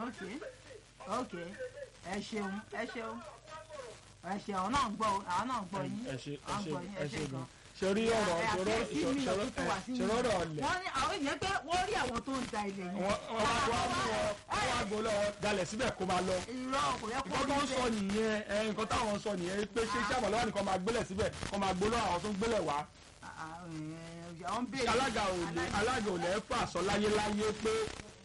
ok ok ẹ ṣeun ẹ ṣeun ẹ ṣeun àwọn náà ń gbọ́ àwọn náà ń gbọ́ yín ẹ ṣe ẹ à ń ṣe gbọ́ yín ẹ ṣe gan ṣe rí ọ̀rọ̀ ṣòro ṣòro ṣòro ọ̀rọ̀ ọ̀lẹ̀ wọ́n ní àwọn èèyàn pé wọ́n rí àwọn tó ń da ilẹ̀ yẹn wọ́n wọ́n wá wá mú wọn wọ́n wá gbọ́ lọ́wọ́ dalẹ̀ síbẹ̀ kó máa lọ irọ́ kò yẹ kó nǹkan tó ń rí sọ bẹ́ẹ̀ nìyẹn ẹ nǹkan táwọn sọ nìyẹn pé ṣé iṣẹ́ àbọ̀lọ́wọ́ nìkan máa gbélẹ̀ síbẹ̀ kó máa gbó lọ́wọ́ àwọn tó ń gbélẹ̀ wá Ah, ah, eh, àwọn ń béèrè alága ò lè alága ò lè fà sọ láyéláyé pé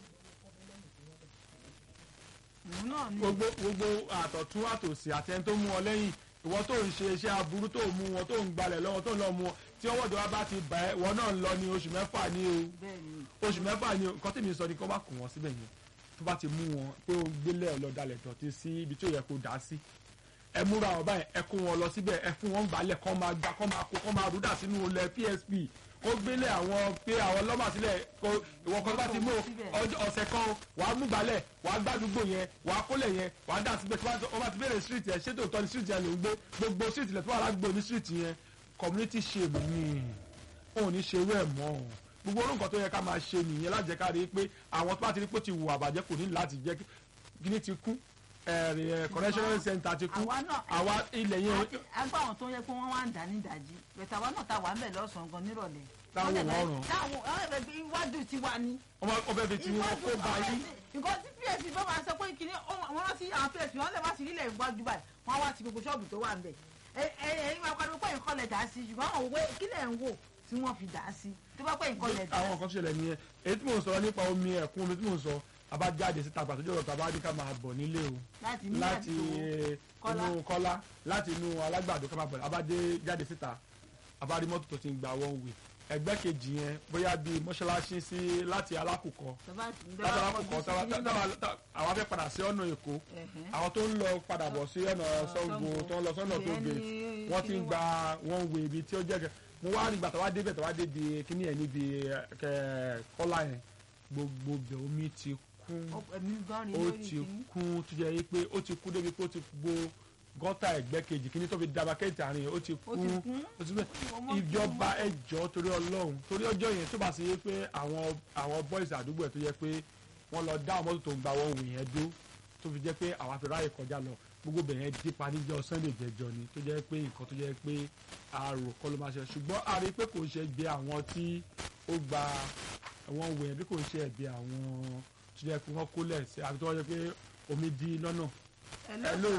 òun náà ni gbogbo gbogbo àtọ̀tún àtòsí àtẹni tó mú ọ lẹ́yìn ìwọ tó ń ṣe iṣẹ́ aburú tó mú wọn tó ń gbalẹ̀ lọ́wọ́ tó ń lọ mú wọn tí ọwọ́ ìjọba bá ti bà ẹ́ wọn náà ń lọ ní oṣù mẹ́fà ní o bẹ́ẹ̀ ni oṣù mẹ́fà ni o nǹkan tèmi sọ ni kó bá kù wọ́n síbẹ̀ yẹn tó bá ti mú wọn pé o gbélé ọlọ́dàlẹ̀ dọ̀tí sí ibi tí ó yẹ kó dá sí ẹ múra ọba yẹn ẹ kó wọn lọ síbẹ̀ ẹ fún wọn gbálẹ̀ kọ́ máa gbá kọ́ máa kó kọ́ máa rúdà sínú ilẹ̀ PSP kó gbélé àwọn pé àwọn lọ́mà sílẹ̀ kó ìwọ kan bá ti mú ọjọ́- ọ̀sẹ̀ kan o, wàá mú gbálẹ̀ wàá gbàdúgbò yẹn wàá kólẹ̀ yẹn wàá dà síbẹ̀ tí wọ́n bá ti bẹ̀rẹ̀ street yẹn ṣé tòótọ́ ni street yẹn ló ń gbé gbogbo street ilẹ̀ tó wà lágbo ní street yẹn community shame ni òun ní ṣerú ẹ̀ mọ́ o gbogbo orúkọ tó yẹ ká máa ṣe nìyẹn láti jẹ́ ká rí i pé àwọn tó bá ti rí pé ó ti wù àbàjẹ́ kò ní láti jẹ́ kí- kíní ti kú ẹ̀rì ẹ̀ correctional center ti kú àwa náà àwa ilẹ̀ yẹn àti agbá àwọn tó yẹ pé wọ́n wá ń dà ní ìdajì bẹ̀tẹ̀ àwa náà ta wà ń bẹ̀ lọ́sàn-án gan nírọ̀lẹ́ Táwọn Wọ́n dẹ̀ wọ́n bẹ̀- ràn. táwọn àwọn ẹ̀bẹ̀ bí iwájú ti wà ní. ọmọ ọbẹ̀ fi ti wọn kó ba yín nǹkan tí psp bá máa sọ pé kìíní wọn rántí àwọn psp wọn lè má sí nílẹ̀ iwájú báyìí wọn wá ti gbogbo ṣọ́ọ̀bù tó wà ń bẹ̀ ẹ̀yin máa pariwo pé nǹkan lẹ̀ dá sí ṣùgbọ́n àwọn òwe kílẹ̀ ń wò tí wọ́n fi dá sí tó bá pé nǹkan lẹ̀ dá àwọn nǹkan tó ṣẹlẹ̀ nìyẹn èyí tí mò ń sọ nípa omi ẹ̀kún omi tí mò ń sọ abájáde síta pàtó jọ̀rọ̀ tàbá ní ká máa bọ̀ nílé o láti ní láti Kọ́lá. inú kọ́lá láti inú alágbàdo ká máa bọ̀ abádé jáde síta abárí mọ́tò tó ti ń gba one way ẹgbẹ́ kejì yẹn bóyá bíi mọ́ṣáláṣí sí láti alákùkọ láti alákùkọ táwa- tá- táwa- tá- àwọn afẹ́ padà sí ọ̀nà èkó àwọn tó ń lọ padà bọ̀ sí ọ̀nà Ṣàngó tó ń lọ sọ́nà tó Ìyẹn gbé ní wọ́n ti ń kíní gba one way ibi tí ó jẹ́ kẹ́ mo wá nígbà tó wá débẹ̀ tó wá débi kíní ẹ̀ níbi kẹ́ kọ́lá yẹn gbogbo bẹ̀ omi ti kún ẹ̀mí gan rí ó lórí ti kíní. kún tó jẹ́ pé ó ti kún débi pé ó ti gbo gọ́tà ẹ̀gbẹ́ kejì kíní tó fi daba kẹ́tì àárín yẹn ó ti ó ti kún kún ó ti bẹ́ẹ̀ Ọmọ ìjọba ẹjọ́ torí ọlọ́run torí ọjọ́ yẹn tó bá ṣe yé pé àwọn àwọn boys àdúgbò ẹ̀ tó yẹ pé wọ́n lọ dá àwọn mọ́tò tó ń gba wọn wò yẹn dó tó fi jẹ́ pé àwọn afẹ́ráyè kọjá lọ gbogbo bẹ̀ yẹn dípa níjọ́ sunday jẹjọ ni tó jẹ́ pé nǹkan tó jẹ́ pé àrò kọ́ ló máa ṣe ṣùgbọ́n a rí i pé kò ń ṣe gbé àwọn tí ó gba àwọn wò yẹn bí kò ń ṣe ẹ̀bi àwọn tó jẹ́ pé wọ́n kólẹ̀ sí àbí tó wọ́n jẹ́ pé omi di lọ́nà Hello.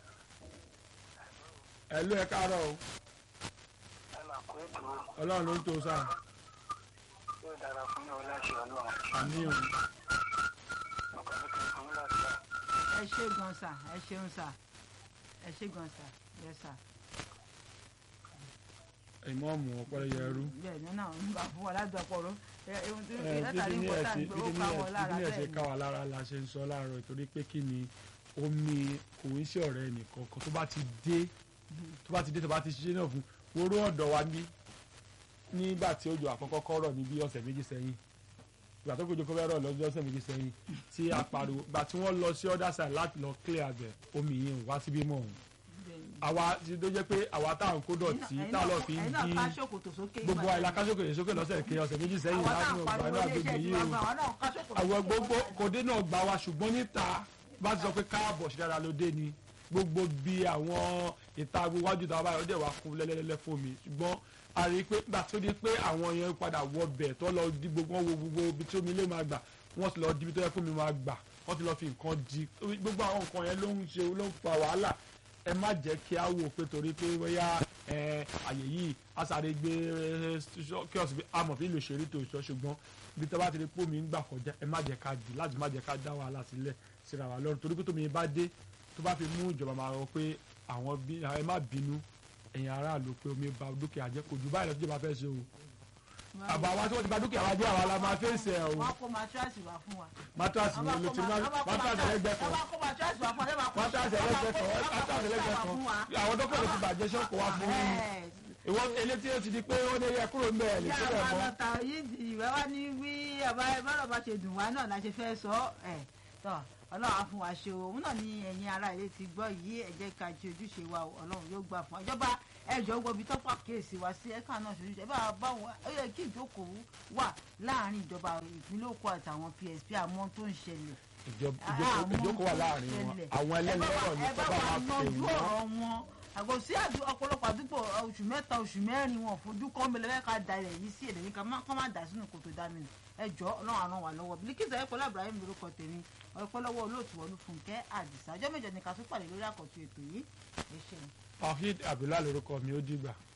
ẹ̀ ló ẹ káàárọ̀ o ẹ máa kó ètò ọlọ́run ló ń tó sáà yóò dára fún yóò láṣẹ ọlọ́run àmì ò ọkọ̀ mi kì í fún láṣẹ. ẹ ṣe gan sa ẹ ṣeun sa ẹ ṣe gan sa yẹ sa ìmọ̀ọ́mù ọ̀pọ̀lọpọ̀ ẹrú. bẹ́ẹ̀ ni náà ń bá fún wa ládùúgbò ẹ ohun tí ẹ látàrí bíbí ní important ẹ̀sìn gbé ó bíbí ní ká wọn lára ẹ̀sìn bẹ́ẹ̀ ká ni wa lára la ṣe ń sọ láàárọ̀ ìtorí pé kí ni omi kò ń ṣe ọ̀rẹ́ nìkan kan tó bá ti dé tó bá ti dé tó bá ti ṣiṣẹ́ náà fún wóró ọ̀dọ̀ wa ní nígbà tí òjò àkọ́kọ́ kọ́ rọ̀ ní bí ọ̀sẹ̀ méjì sẹ́yìn ìgbà tó kojú kọ́ fẹ́ rọ̀ lọ́jọ́ ọ̀sẹ̀ méjì sẹ́yìn tí a pariwo ìgbà tí wọ́n lọ sí other side láti lọ clear àgbẹ̀ omi yẹn ò wá síbí mọ́ òun Bẹ́ẹ̀ ni. àwa ti tó jẹ́ pé àwa tá à ń kó dọ̀tí Ẹ̀yin tá a lọ náà- fi ń ẹ̀yin náà dín ká ṣòkòtò sókè gbogbo ìgbà àìlà kásókè sókè lọ́sẹ̀ kí ọ̀sẹ̀ méjì sẹ́yìn àwọn láti náà ọgbà pariwo náà ilé gbogbo iṣẹ́ yìí o ìjọba àwọn náà ká ṣòkòtò àwọn sókè gbogbo ìgbà- kòdé náà gbà wá ṣùgbọ́n níta bá ti sọ pé káàbọ̀ sí dáadáa ló dé ni gbogbo bí àwọn ìta iwájú ìta báyọ̀ dẹ̀ wá kún lẹ́lẹ́lẹ́lẹ́ fún mi ṣùgbọ́n a rí i pé gbà tó di pé àwọn yẹn padà wọ bẹ̀ tó lọ di gbogbo wọn wo gbogbo ibi tí omi lè máa gbà wọ́n ti lọ di ibi tó yẹ kó mi máa gbà wọ́n ti lọ fi nǹkan di gbogbo àwọn nǹkan yẹn ló ń ṣe ló ń fa wàhálà ẹ má jẹ́ kí á wò pé torí pé bóyá ẹ, àyè yìí á sáré gbé ẹ, kí ọ̀sìn bí amọ̀ fi lè ṣeré tó sọ ṣùgbọ́n bí tọ́ bá ti rí pé omi ń gbà kọjá ẹ má jẹ́ ká dì láti má jẹ́ ká dá wàhálà sílẹ̀ síra wa lọ́rùn torí pé tómi bá dé tó bá fi mú ìjọba máa rọ pé àwọn bí ẹ má bínú ẹ̀yin aráàlú pé omi ba dúkìá jẹ́ kò jù báyìí lọ síjọba fẹ́ ṣe o àbọ̀ àwa tí wọ́n ti ba dúkìá wa jẹ́ àwa la máa fèsì ẹ̀ o wọ́n kó matrasi wá fún wa. mátírasì ni lo ti ní mátírasì ẹlẹ́gbẹ́ kan wọ́n bá kó matrasi wá fún wa. mátírasì ẹlẹ́gbẹ́ kan mátírasì ẹlẹ́gbẹ́ kan àwọn dókítà ló ti bàjẹ́ ṣọ́ọ̀kù wa fún yín ìwọ elétí ó ti di pé ó ní yẹ kúrò ń bẹ̀ ẹ̀ lè yá síbẹ̀ àwọn mọ́ ọlọ́ta yìí di ìwé wá ní bí àbá bọ́lọ̀ bá ṣe dùn wá náà la ṣe fẹ́ sọ ẹ̀ tọ́ ọlọ́run á fún wa ṣe o òun náà ni ẹ̀yin ará ilé ti gbọ́ yìí ẹ jẹ́ ká ṣe ojúṣe wa o ọlọ́run yóò gbà fún wa ìjọba ẹjọ́ gbọ́bi tọ́pọ̀ àkíyèsí wa sí ẹ̀ka náà ṣojú ẹ bá bá wọn ó yẹ kí ìjókòó wà láàrin ìjọba ìpínlẹ̀ Èkó àtàwọn PSP àmọ́ tó ń ṣẹlẹ̀ ìjọ- ìjókòó ìjókòó wà láàrin wọn àwọn ẹlẹ́lẹ́rọ̀ ní ẹ bá kọ́ bá wa máa pè yanjú wọ́n ọ̀rọ̀ wọn àgọ́ sí àdú- ọ̀pọ̀lọpọ̀ àdúgbò oṣù mẹ́ta oṣù mẹ́rin wọn fojú kọ́ mi lẹ́fẹ̀ẹ́ ká da ilẹ̀ yìí sí èdè yìí ká má kọ́ má dà sínú kòtò dá mi nù ẹ jọ ọlọ́run àrùn wà lọ́wọ́ Bilkisu Ayọ̀kọ́lá Ibrahim lórúkọ tèmi ọ̀pẹ́ lọ́wọ́ olóòtú Olúfúnkẹ́ Àdìsá ọjọ́ mẹ́jọ ni ká tún pàdé lórí àkọ́tún ètò yìí ẹ ṣeun. Fahid Abdullahi lórúkọ mi ó dìgbà.